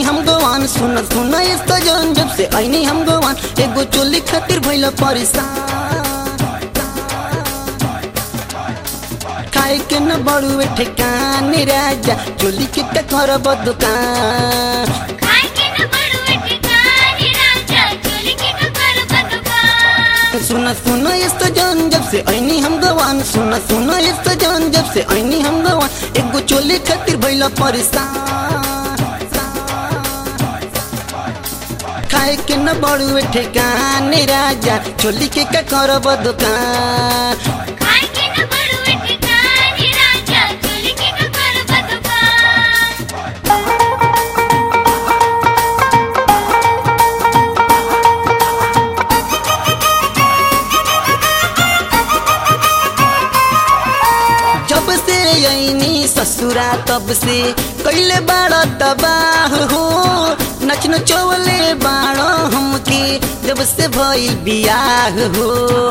हम गोवान सुन सुन इसका जन जब से ऐनी हम गोवान एगो चोली खातिर भइल परेशान खाए के न बड़ुए ठेकान राजा चोली के का करब दुकान खाए के न बड़ुए ठिकाने राजा चोली के ककर बदुकान सुन सुन इसका जन जब से ऐनी हम गवान सुन सुन इसका जन जब से ऐनी हम गवान एगो चोली खातिर भइल परेशान खाए के न बड़ुए ठेकान राजा चोली के का करब दुकान खाए के न बड़ुए ठिकाने राजा चोली के ककर बदुकान जब से ऐनी ससुरा तब से कैले बाड़ा तबाह हो नच नचौले बाड़ा हमके जब से भई बियाह हो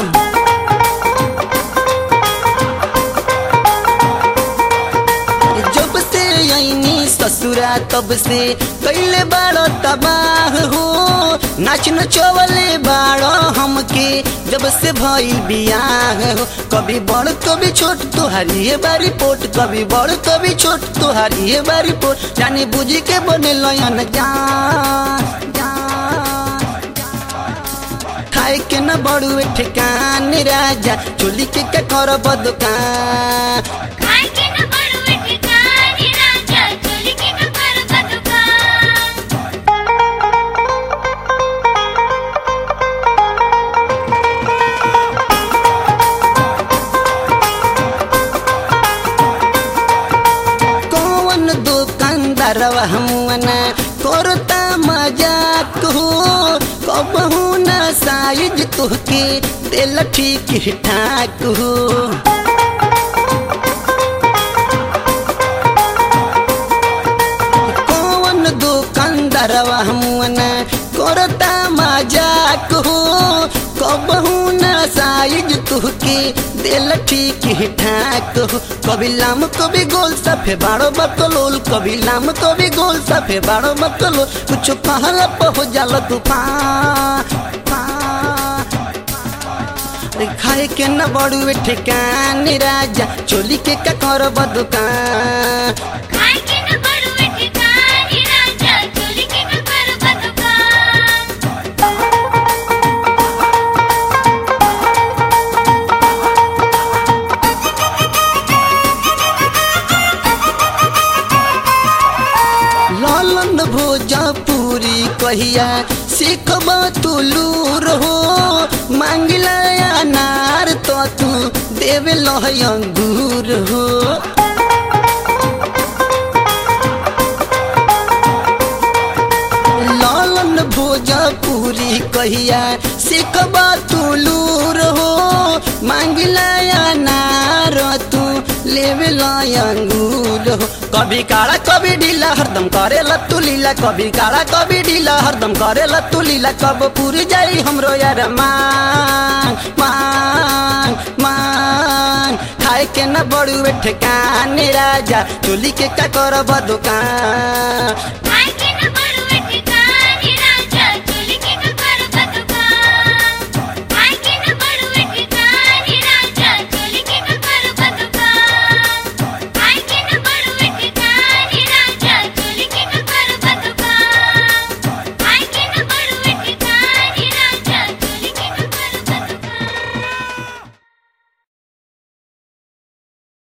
जब से ऐनी ससुरा तब से कैले बाड़ा तबाह हो नाच नचौले बाड़ा हमके जब से भई बियाह हो कभी बड़ कभी छोट तुहारी है बारी पोट कभी बड़ कभी छोट तुहारी है बारी पोट जाने बुझी के बने लयन जान जान खाए के न बड़ुए ठेकान राजा चोली के का करब दुकान खाए के न बड़ुए ठिकाने राजा चोली के ककर बदुकान कौन दुकानदारवा हमना करता मजाक हो कबहू ना साइज तुहके दिल ठीक ठाक हो कौन दुकानदारवा हमना करता मजाक हो कबहू ना साइज तुहके दिल ठीक ठाक हो कभी लाम कभी गोल सफे बाड़ो बकलोल कभी लाम कभी गोल सफे बाड़ो बकलोल कुछ कहला पह जाला तूफान अरे खाए के न बड़ुए ठेकान राजा चोली के का करब दुकान खाए के न बड़ुए ठिकाने राजा चोली के ककर बदुकान लालन भोजपुरी कहिया सीखब तुलूर हो मांगिला अनार तो तू देवे लह अंगूर हो लालन भोजपुरी कहिया सीखब तुलूर हो मांगिला अनार तू लेवे अंगूर हो कभी काला कभी ढीला हरदम करे लत्तू लीला कभी काला कभी ढीला हरदम करे लत्तू लीला कब पूरी जाई हमरो यार मांग मांग मांग खाए के न बड़ुए ठेकान राजा चोली के का करब दुकान खाए